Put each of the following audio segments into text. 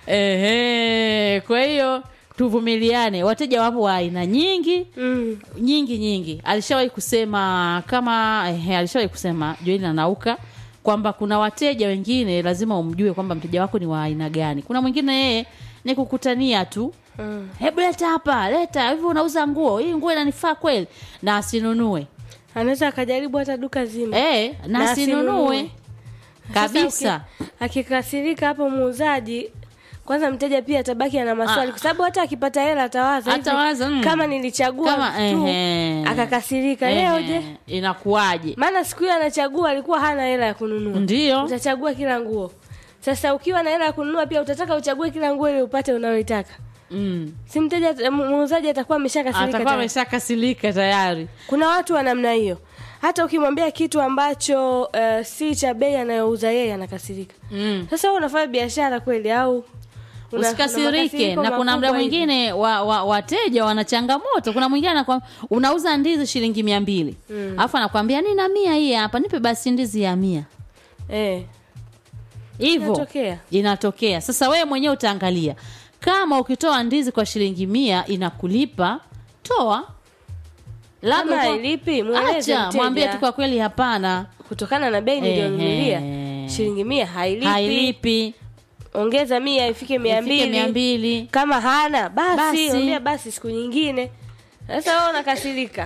Ehe, kwa hiyo tuvumiliane. Wateja wapo wa aina nyingi mm. nyingi nyingi. Alishawahi kusema kama ehe, alishawahi kusema Joeli na Nauka kwamba kuna wateja wengine lazima umjue kwamba mteja wako ni wa aina gani. Kuna mwingine yeye ni kukutania tu Mm. hebu leta hapa, leta hivi, unauza nguo hii, nguo inanifaa kweli, na asinunue anaweza akajaribu hata duka zima eh, na Na asinunue asinunue. kabisa. Sasa uki- akikasirika hapo muuzaji kwanza mteja pia atabaki ana maswali Ah. kwa sababu hata akipata hela atawaza hivi, Atawaza, mm. kama nilichagua Kama, tu ehe. akakasirika Ehe, leo je inakuwaje? maana siku hiyo anachagua alikuwa hana hela ya kununua Ndio. utachagua kila nguo sasa ukiwa na hela ya kununua pia utataka uchague kila nguo ili upate unayoitaka Mm. si mteja mu- muuzaji atakuwa ameshakasirika Atakuwa tayari. ameshakasirika tayari. kuna watu wa namna hiyo hata ukimwambia kitu ambacho uh, si cha bei anayouza yeye anakasirika Mm. sasa wewe unafanya biashara kweli au una- una usikasirike makasiriko na kuna muda makubwa hivi? mwingine wa, wa, wateja wana changamoto kuna mwingine anakwambia unauza ndizi shilingi mia mbili alafu anakwambia nina mia hii hapa nipe basi ndizi ya mia eh, hivyo Inatokea. inatokea sasa wewe mwenyewe utaangalia kama ukitoa ndizi kwa shilingi mia inakulipa toa kama uko- hailipi mweleze acha mwambie tu mteja kwa kweli hapana kutokana na bei niliyonunulia Ehe. shilingi mia hailipi, hailipi ongeza mia ifike mia ifike mia mbili mbili kama hana basi, Basi. mwambia basi siku nyingine sasa wewe unakasirika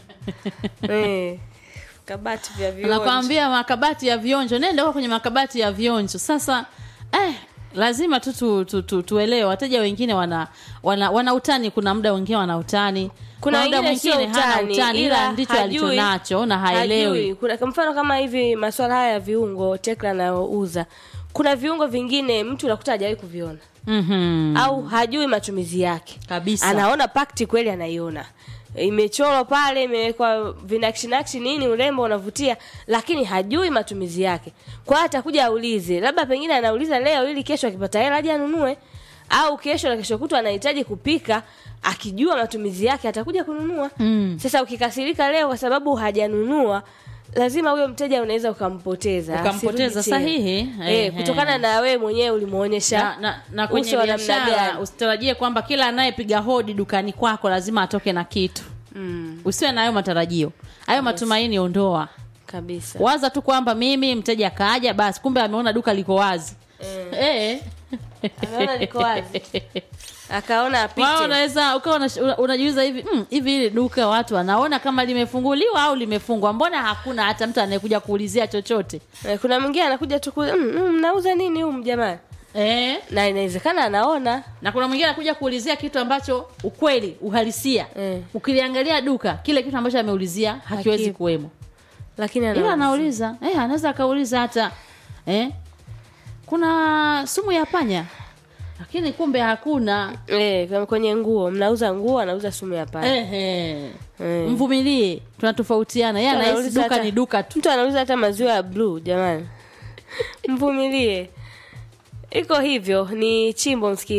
eh, kabati vya vionjo nakwambia makabati ya vionjo nenda huko kwenye makabati ya vionjo sasa eh, lazima tu, tu, tu, tu tuelewe wateja wengine wana, wana, wana utani kuna muda wengine wana utani kuna muda wengine sio mwingine hana utani, utani ila ila ndicho hajui- alichonacho na haelewi hajui. Kuna kwa mfano kama hivi masuala haya ya viungo Tekla anayouza, kuna viungo vingine mtu unakuta hajawahi kuviona Mhm. au hajui matumizi yake kabisa anaona pakti kweli anaiona imechorwa pale imewekwa vinakshinakshi nini urembo unavutia lakini hajui matumizi yake kwa hiyo atakuja aulize labda pengine anauliza leo ili kesho akipata hela aje anunue au kesho na kesho kutwa anahitaji kupika akijua matumizi yake atakuja kununua Mm. sasa ukikasirika leo kwa sababu hajanunua lazima huyo mteja unaweza ukampoteza Ukampoteza, asirudi tena. sahihi. eh, Ehe. kutokana na wewe mwenyewe ulimuonyesha na, na, na kwenye uso wa namna biashara gani. usitarajie kwamba kila anayepiga hodi dukani kwako lazima atoke na kitu mm, usiwe na hayo matarajio hayo matumaini ondoa kabisa waza tu kwamba mimi mteja kaja basi kumbe ameona duka liko wazi eh. Ameona liko wazi. akaona apite Wao unaweza ukawa unash- una- unajiuliza hivi mm, hivi hili duka watu wanaona kama limefunguliwa au limefungwa mbona hakuna hata mtu anayekuja kuulizia chochote Eh, kuna mwingine anakuja tu kuuliza, mm, mm, mnauza nini humu jamani eh? na inawezekana anaona na kuna mwingine anakuja kuulizia kitu ambacho ukweli uhalisia Eh. ukiliangalia duka kile kitu ambacho ameulizia hakiwezi Hakipo. kuwemo lakini ila anaona anauliza eh, anaweza akauliza hata eh, kuna sumu ya panya lakini kumbe hakuna eh, kama kwenye nguo mnauza nguo anauza sumu ya panya Ehe. Eh. mvumilie tunatofautiana yeye Mtu anahisi anauliza duka hata- ni duka tu mtu anauza hata maziwa ya bluu jamani mvumilie iko hivyo ni chimbo msikilizaji